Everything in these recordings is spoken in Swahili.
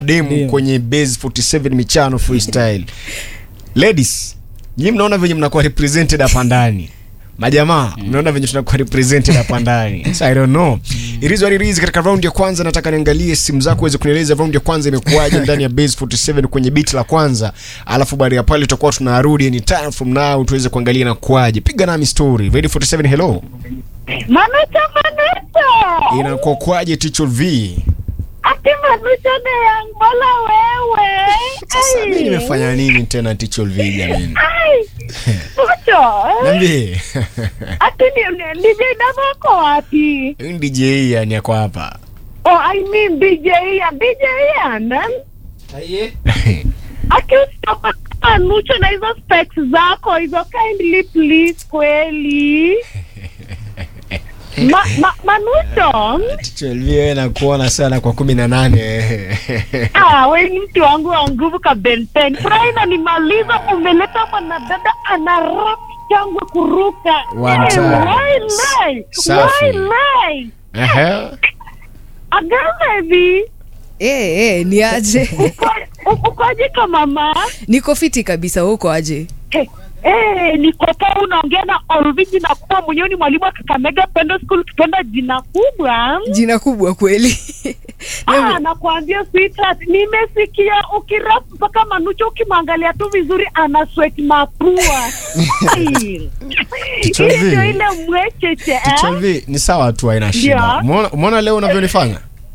demu Ndio. kwenye base 47 michano freestyle ladies nyi mnaona venye mnakuwa represented hapa ndani majamaa mnaona venye tunakuwa represented hapa ndani so, i don't know it is what it is katika round ya kwanza nataka niangalie simu zako uweze kunieleza round ya kwanza imekuwaje ndani ya base 47 kwenye beat la kwanza alafu baada ya pale tutakuwa tunarudi anytime from now tuweze kuangalia na kuwaje piga nami story ready 47 hello Manucho, Manucho. inakuwa kwaje ticho v Ati Manucho ni yang bola wewe. sasa Ai. mimi nimefanya nini tena ticho v jamani Ai. Manucho. niambie Ati ni ni- DJ Davo ako wapi? Huyu DJ yani ako hapa. Oh, I mean DJ Ian. DJ Ian. eh? Ati usitoka Manucho na hizo specs zako hizo kindly please kweli. Ma, ma, Manucho. Chelvie nakuona sana kwa kumi na nane. Ah, we ni mtu wangu wa nguvu ka benten. Furaha inanimaliza, umeleta mwanadada ana rap changu kuruka. One Eh, time. why lie? Safi. Why lie? Ehe. Agaza hivi. Eh, eh, ni aje Uko- Ukoje kama mama? niko fiti kabisa huko aje Eh, eh, niko poa unaongea na Olviji na kuwa mwenyewe ni mwalimu wa Kakamega Pendo School kipenda jina kubwa. jina kubwa kweli Ah, nakwambia sweetheart, nimesikia ukirap mpaka Manucho ukimwangalia tu vizuri ana sweat mapua. Ai. Ticho Ile V. ndio ile mwecheche eh? Chelvie ni sawa tu haina shida. Yeah. Umeona umeona leo unavyonifanya?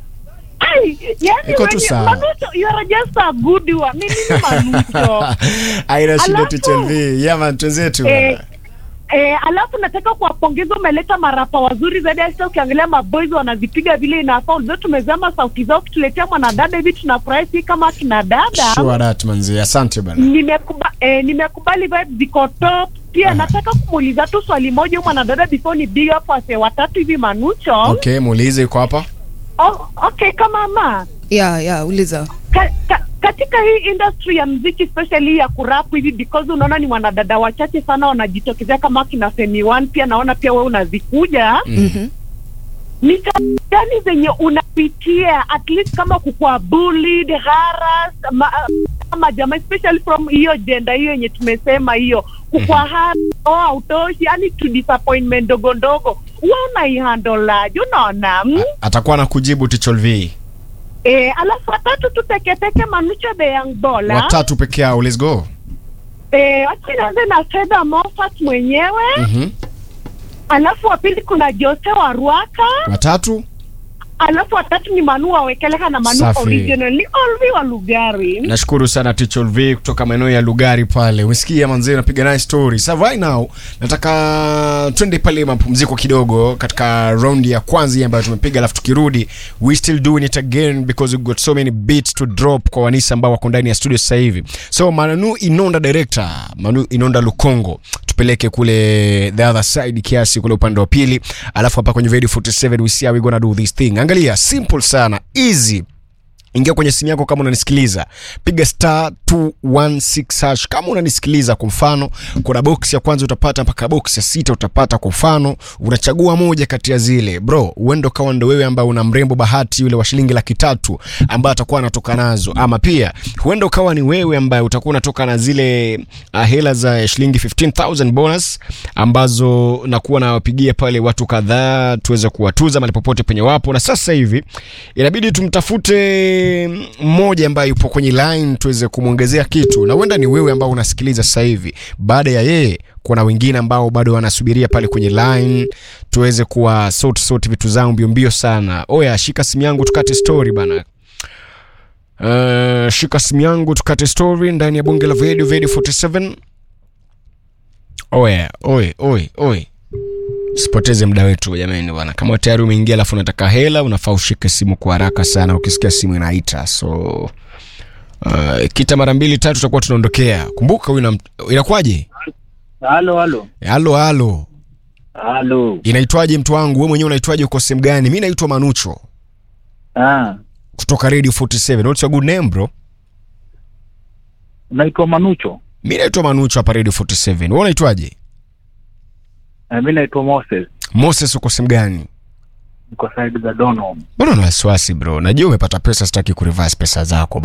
Ai, yani Iko tu wenye- sawa. Manucho, you are just a good one. Mimi ni Manucho. Haina shida Alafu- tu Chelvie. Yeah man twenzetu. eh, eh, alafu nataka kuwapongeza, umeleta marapa wazuri zaidi. Hata ukiangalia maboys wanazipiga vile inafaa. Unajua tumezama sauti zao, kutuletea mwanadada hivi tunafurahi, si kama akina dada. Sure that manzi. Asante bana. nimekuba, eh, nimekubali vibes ziko top pia nataka kumuuliza tu swali moja huyu mwanadada before ni big up wase watatu hivi manucho Okay, muulize yuko hapa. oh, okay kama ma ya ya uliza ka, ka, katika hii industry ya mziki especially hii ya kurap hivi because unaona ni wanadada wachache sana wanajitokezea kama kina Femi One pia naona pia wewe unazikuja Mhm. ni changamoto gani zenye unapitia at least kama kukua bullied harass ma, kama jamaa especially from hiyo jenda hiyo yenye tumesema hiyo kukua harass oh, hautoshi yani to disappointment ndogo ndogo huwa unaihandolaje unaona mm? Atakuwa anakujibu Ticholvi. eh, alafu watatu tu teketeke manucho the young bola Watatu peke yao. Let's go. eh, achinaanze na fedha mofat mwenyewe Mhm. alafu wa pili kuna jose wa ruaka Watatu. alafu watatu ni manu wawekeleka na manu Safi. original ni olvi wa lugari nashukuru sana Tichol V kutoka maeneo ya Lugari pale. Umesikia manzee, napiga naye story. So right now nataka twende pale mapumziko kidogo katika round ya kwanza hii ambayo tumepiga, alafu tukirudi we still doing it again because we got so many beats to drop kwa wanisa ambao wako ndani ya studio sasa hivi. So Manu Inonda director, Manu Inonda Lukongo tupeleke kule the other side kiasi kule upande wa pili, alafu hapa kwenye Radio 47 we see how we gonna do this thing. Angalia, simple sana, easy ingia kwenye simu yako kama unanisikiliza piga star 216 hash kama unanisikiliza kwa mfano kuna box ya kwanza utapata mpaka box ya sita utapata kwa mfano unachagua moja kati ya zile bro uende ukawa ndo wewe ambaye una mrembo bahati yule wa shilingi laki tatu ambaye atakuwa anatoka nazo ama pia huenda ukawa ni wewe ambaye utakuwa unatoka na zile uh, hela za shilingi 15000 bonus ambazo nakuwa nawapigia pale watu kadhaa tuweze kuwatuza mali popote penye wapo na sasa hivi inabidi tumtafute mmoja ambaye yupo kwenye line tuweze kumwongezea kitu na huenda ni wewe ambao unasikiliza sasa hivi baada ya yeye kuna wengine ambao bado wanasubiria pale kwenye line tuweze kuwa sort sort vitu zao mbio mbio sana oya shika simu yangu tukate story bana Uh, shika simu yangu tukate story ndani ya bunge la Vedio Vedio 47 oya oye oye oye sipoteze muda wetu jamani bwana kama tayari umeingia alafu unataka hela unafaa ushike simu kwa haraka sana ukisikia simu inaita so uh, kita mara mbili tatu tutakuwa tunaondokea kumbuka huyu ina- inakuwaje Halo, halo. halo halo Halo. inaitwaje mtu wangu we mwenyewe unaitwaje uko sehemu gani mi naitwa manucho Ah, kutoka radio 47 what's your good name bro unaitwa Manucho? mi naitwa manucho hapa radio 47 we unaitwaje Eh, mi naitwa Moses. moses uko sehemu gani niko side za Donholm. Mbona una wasiwasi bro? Najua umepata pesa, sitaki kureverse pesa zako